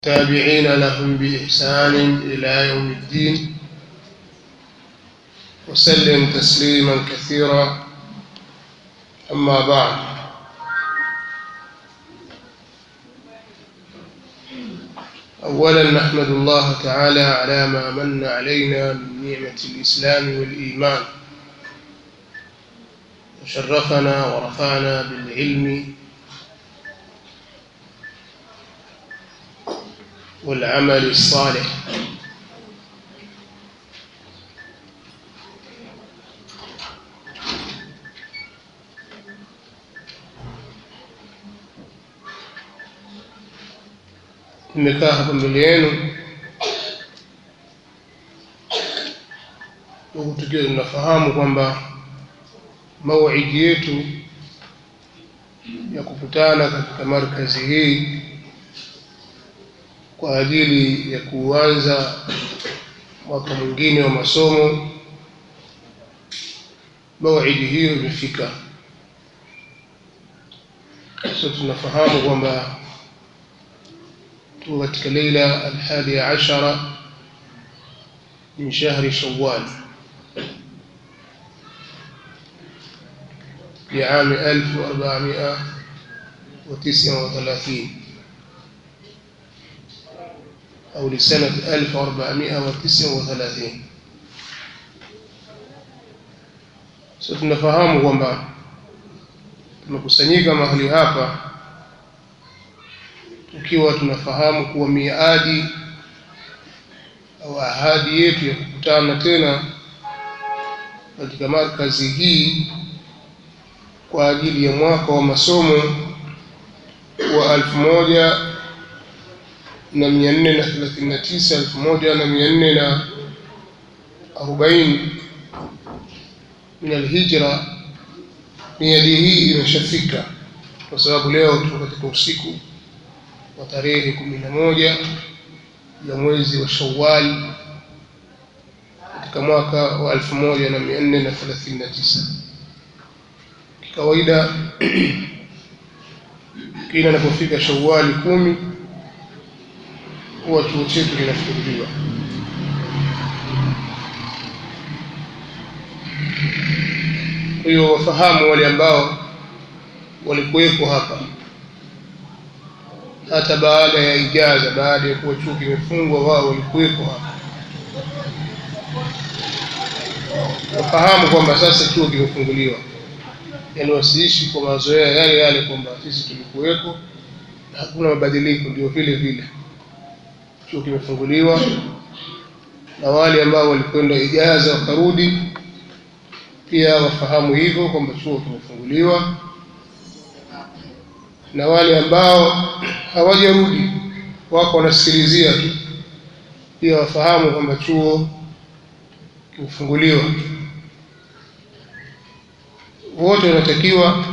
تابعين لهم بإحسان إلى يوم الدين وسلم تسليما كثيرا أما بعد أولا نحمد الله تعالى على ما من علينا من نعمة الإسلام والإيمان وشرفنا ورفعنا بالعلم والعمل الصالح nimekaa hapa mbele yenu huku tukiwa tunafahamu kwamba mauidi yetu ya kukutana katika markazi hii kwa ajili ya kuanza mwaka mwingine wa masomo mauidi hiyo imefika so tunafahamu kwamba tuko katika leila alhadi ashara min shahri shawal لعام 1439 أو لسنة 1439 sasa tunafahamu kwamba tumekusanyika mahali hapa tukiwa tunafahamu kuwa miadi au ahadi yetu ya kukutana tena katika markazi hii kwa ajili ya mwaka wa masomo wa elfu moja na mia nne na thelathini na tisa elfu moja na mia nne na arobaini min alhijra miadi hii imeshafika kwa sababu leo tuko katika usiku wa tarehe kumi na moja ya mwezi wa Shawwal katika mwaka wa elfu moja na mia nne na thelathini na tisa kikawaida kila inapofika Shawwali kumi huwa chuo chetu kinafunguliwa kwa hiyo wafahamu wale ambao walikuwepo hapa hata baada ya ijaza baada ya kuwa chuo kimefungwa wao walikuwepo hapa wafahamu kwamba sasa chuo kimefunguliwa yani wasiishi kwa mazoea yale yale kwamba sisi tulikuwepo hakuna mabadiliko ndio vile vile chuo kimefunguliwa na wale ambao walikwenda ijaza wakarudi pia wafahamu hivyo kwamba chuo kimefunguliwa na wale ambao hawajarudi wako wanasikilizia tu pia wafahamu kwamba chuo kimefunguliwa wote wanatakiwa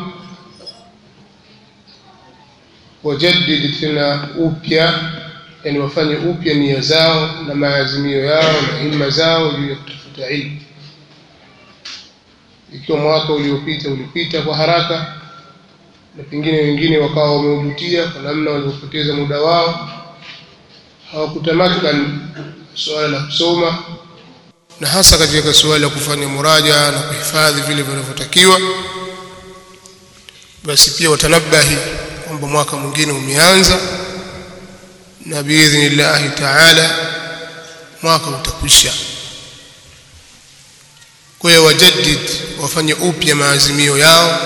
wajaddidi tena upya yani wafanye upya nia zao na maazimio yao na himma zao juu ya kutafuta ilmu ikiwa mwaka uliopita ulipita kwa haraka na pengine wengine wakawa wameujutia kwa namna walivyopoteza muda wao hawakutamakan suala la kusoma na hasa katika suala la kufanya muraja na kuhifadhi vile vinavyotakiwa basi pia watanabahi kwamba mwaka mwingine umeanza na biidhnillahi taala mwaka utakwisha kwa hiyo wajaddid wafanye upya maazimio yao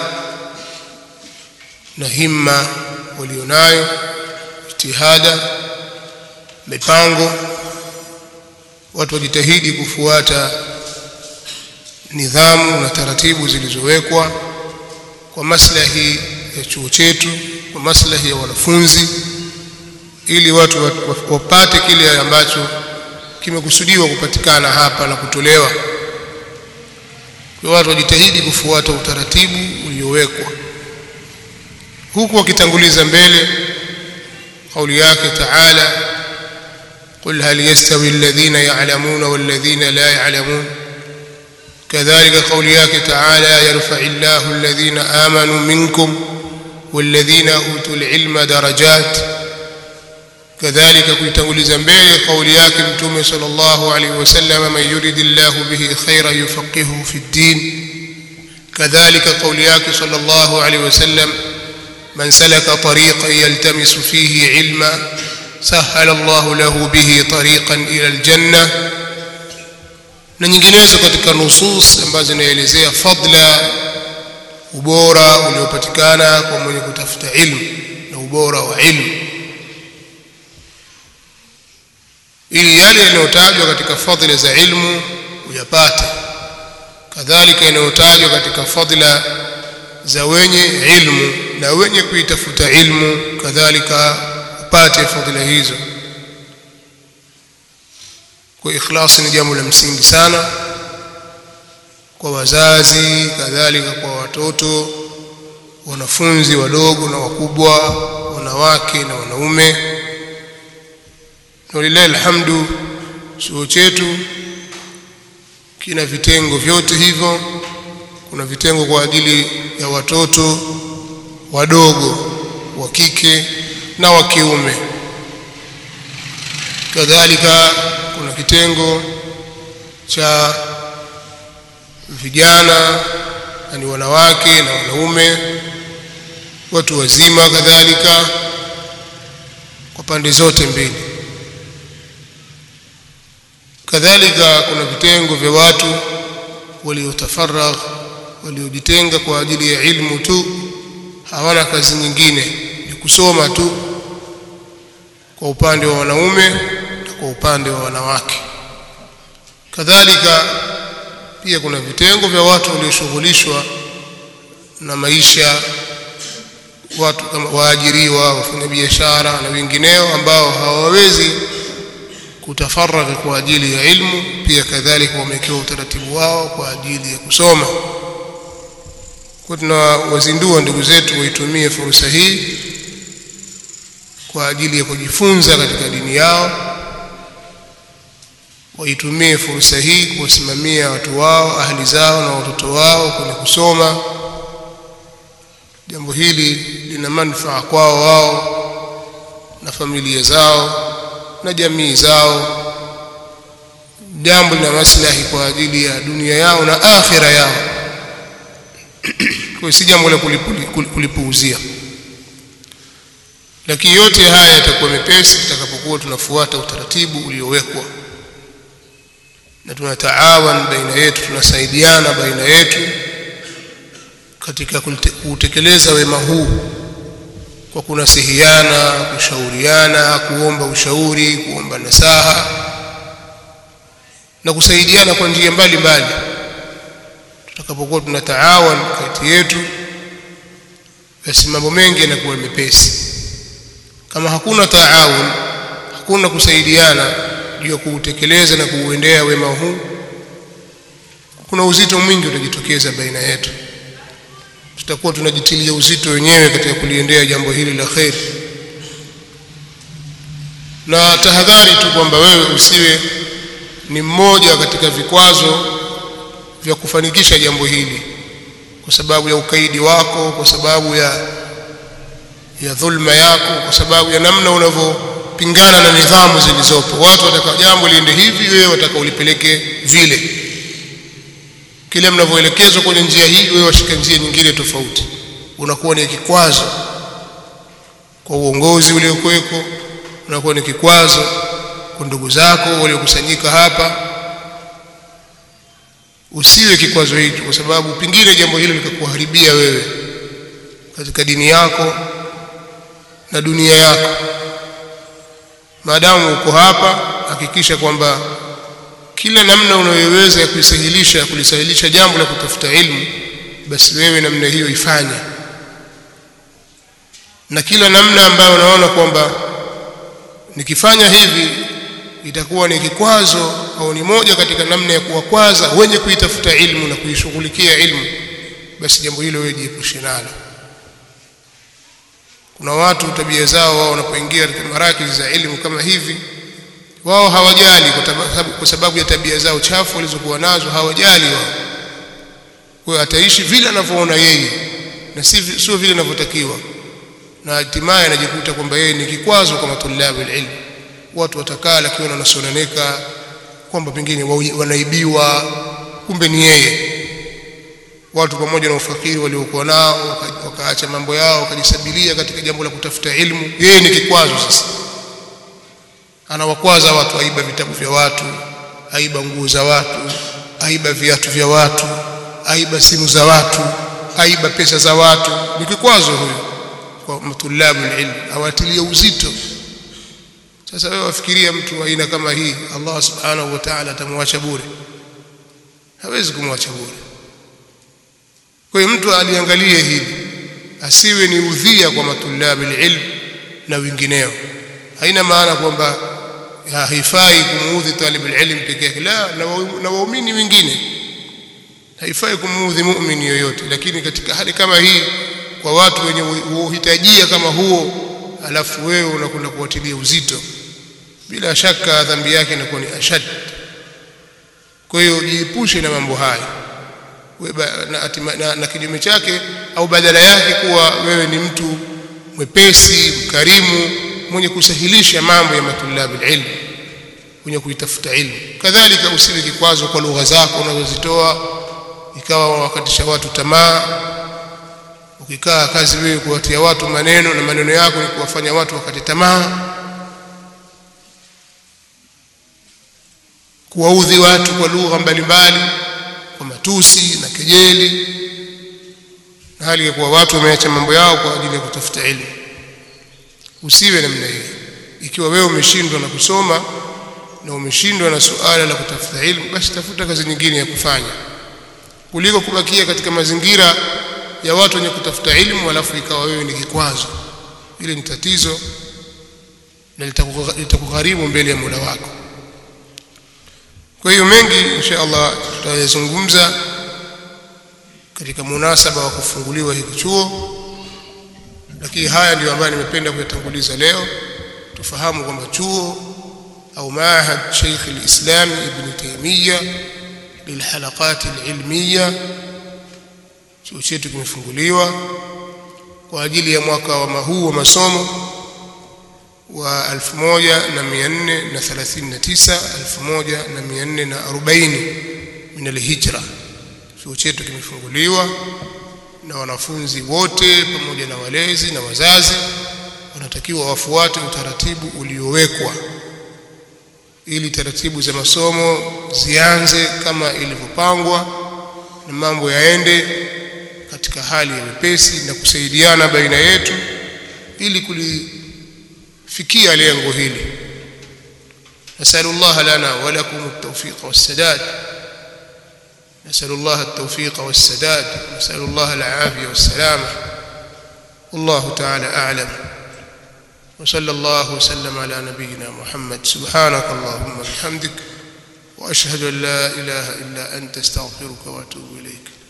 na himma walionayo jitihada mipango watu wajitahidi kufuata nidhamu na taratibu zilizowekwa kwa maslahi ya chuo chetu kwa maslahi ya wanafunzi ili watu wapate kile ambacho kimekusudiwa kupatikana hapa na kutolewa kwa watu wajitahidi kufuata utaratibu uliowekwa huku wakitanguliza mbele kauli yake taala قل هل يستوي الذين يعلمون والذين لا يعلمون كذلك قولياك تعالى يرفع الله الذين آمنوا منكم والذين أوتوا العلم درجات kadhalika kuitanguliza mbele kauli yake mtume sallallahu alaihi wasallam man yuridillahu bihi khairan yufaqihuhu fi ddin kadhalika kauli yake sallallahu alaihi wasallam من سلك طريقا يلتمس فيه علما سهل الله له به طريقا إلى الجنة na nyinginezo katika nusus ambazo zinaelezea fadla ubora uliopatikana kwa mwenye kutafuta ilmu na ubora wa ilmu ili yale yanayotajwa katika fadhila za ilmu uyapate kadhalika yanayotajwa katika fadhila za wenye ilmu na wenye kuitafuta ilmu kadhalika upate fadhila hizo kwa ikhlasi ni jambo la msingi sana kwa wazazi kadhalika kwa watoto wanafunzi wadogo na wakubwa wanawake na wanaume na walilahi alhamdu chuo chetu kina vitengo vyote hivyo kuna vitengo kwa ajili ya watoto wadogo wa kike na wa kiume kadhalika kuna kitengo cha vijana yani wanawake na wanaume watu wazima kadhalika kwa pande zote mbili kadhalika kuna vitengo vya watu waliotafaragh waliojitenga kwa ajili ya ilmu tu hawana kazi nyingine ni kusoma tu kwa upande wa wanaume na kwa upande wa wanawake kadhalika pia kuna vitengo vya watu walioshughulishwa na maisha watu kama waajiriwa wafanyabiashara na wengineo ambao hawawezi kutafaragha kwa ajili ya ilmu pia kadhalika wamewekewa utaratibu wao kwa ajili ya kusoma kwa tunawazindua ndugu zetu waitumie fursa hii kwa ajili ya kujifunza katika dini yao waitumie fursa hii kuwasimamia watu wao ahli zao na watoto wao kwenye kusoma jambo hili lina manufaa kwao wao na familia zao na jamii zao jambo lina maslahi kwa ajili ya dunia yao na akhira yao kwa si jambo la kulipuuzia lakini yote haya yatakuwa mepesi tutakapokuwa tunafuata utaratibu uliowekwa na tunataawan baina yetu tunasaidiana baina yetu katika kutekeleza wema huu kwa kunasihiana kushauriana kuomba ushauri kuomba nasaha na kusaidiana kwa njia mbalimbali tutakapokuwa tunataawan kati yetu basi mambo mengi yanakuwa mepesi kama hakuna taawun hakuna kusaidiana juu ya kuutekeleza na kuuendea wema huu kuna uzito mwingi utajitokeza baina yetu tutakuwa tunajitilia uzito wenyewe katika kuliendea jambo hili la kheri na tahadhari tu kwamba wewe usiwe ni mmoja katika vikwazo vya kufanikisha jambo hili kwa sababu ya ukaidi wako kwa sababu ya ya dhulma yako kwa sababu ya namna unavyopingana na nidhamu zilizopo watu wataka jambo liende hivi wewe wataka ulipeleke vile kile mnavyoelekezwa kwenye njia hii wewe washika njia nyingine tofauti unakuwa ni kikwazo kwa uongozi uliokuweko unakuwa ni kikwazo kwa ndugu zako waliokusanyika hapa usiwe kikwazo hicho kwa sababu pingine jambo hilo likakuharibia wewe katika dini yako na dunia yako maadamu uko hapa hakikisha kwamba kila namna unayoweza ya kuisahilisha kulisahilisha jambo la kutafuta ilmu basi wewe namna hiyo ifanye na kila namna ambayo unaona kwamba nikifanya hivi itakuwa ni kikwazo au ni moja katika namna ya kuwakwaza wenye kuitafuta ilmu na kuishughulikia ilmu basi jambo hilo wewe jiepushe nalo kuna watu tabia zao wao wanapoingia katika marakizi za elimu kama hivi wao hawajali kwa sababu ya tabia zao chafu walizokuwa nazo hawajali wao kwa ataishi vile anavyoona yeye na si sio vile anavyotakiwa na hatimaye anajikuta kwamba yeye ni kikwazo kwa matulabu ilmu watu watakaa lakini wanasononeka kwamba pengine wanaibiwa kumbe ni yeye watu pamoja na ufakiri waliokuwa nao wakaacha mambo yao wakajisabilia katika jambo la kutafuta ilmu yeye ni kikwazo sasa anawakwaza watu aiba vitabu vya watu aiba nguo za watu aiba viatu vya watu aiba simu za watu aiba pesa za watu ni kikwazo huyo kwa matulabu ilmu awatilie uzito sasa wewe wafikiria mtu aina kama hii Allah subhanahu wa ta'ala atamwacha bure hawezi kumwacha bure kwa hiyo mtu aliangalie hili asiwe ni udhia kwa matulabu ilmu na wengineo haina maana kwamba haifai kumuudhi talib ilm peke yake la na waumini wengine haifai kumuudhi muumini yoyote lakini katika hali kama hii kwa watu wenye uhitajia kama huo alafu wewe unakwenda kuwatilia uzito bila shaka dhambi yake inakuwa ni ashad kwa hiyo jiepushe na mambo haya na, na, na kinyume chake au badala yake kuwa wewe ni mtu mwepesi mkarimu mwenye kusahilisha mambo ya matulabu ilmu mwenye kuitafuta ilmu kadhalika usiwe kikwazo kwa lugha zako unazozitoa ikawa wakatisha watu tamaa ukikaa kazi wewe kuwatia watu maneno na maneno yako ni kuwafanya watu wakati tamaa kuwaudhi watu kwa lugha mbalimbali kwa matusi na kejeli na hali ya kuwa watu wameacha mambo yao kwa ajili ya kutafuta elimu usiwe namna hiyo ikiwa wewe umeshindwa na kusoma na umeshindwa na suala la kutafuta elimu basi tafuta kazi nyingine ya kufanya kuliko kubakia katika mazingira ya watu wenye kutafuta elimu alafu ikawa wewe ni kikwazo ile ni tatizo na litakugharimu mbele ya Mola wako kwa hiyo mengi insha Allah tutayazungumza katika munasaba wa kufunguliwa hiki chuo lakini haya ndiyo ambayo nimependa kuyatanguliza leo tufahamu kwamba chuo au maahad Sheikh al-Islam Ibn Taymiyyah lilhalaqat al-ilmiyya chuo chetu kimefunguliwa kwa ajili ya mwaka wa huu wa masomo wa 1439 1440 min al-hijra chuo chetu kimefunguliwa na wanafunzi wote pamoja na walezi na wazazi wanatakiwa wafuate utaratibu uliowekwa ili taratibu za masomo zianze kama ilivyopangwa na mambo yaende katika hali ya wepesi na kusaidiana baina yetu ili kulifikia lengo hili نسأل الله لنا ولكم التوفيق والسداد نسأل الله التوفيق والسداد نسأل الله العافية والسلامة والله تعالى أعلم وصلى الله وسلم على نبينا محمد سبحانك اللهم وبحمدك وأشهد أن لا إله إلا أنت استغفرك وأتوب إليك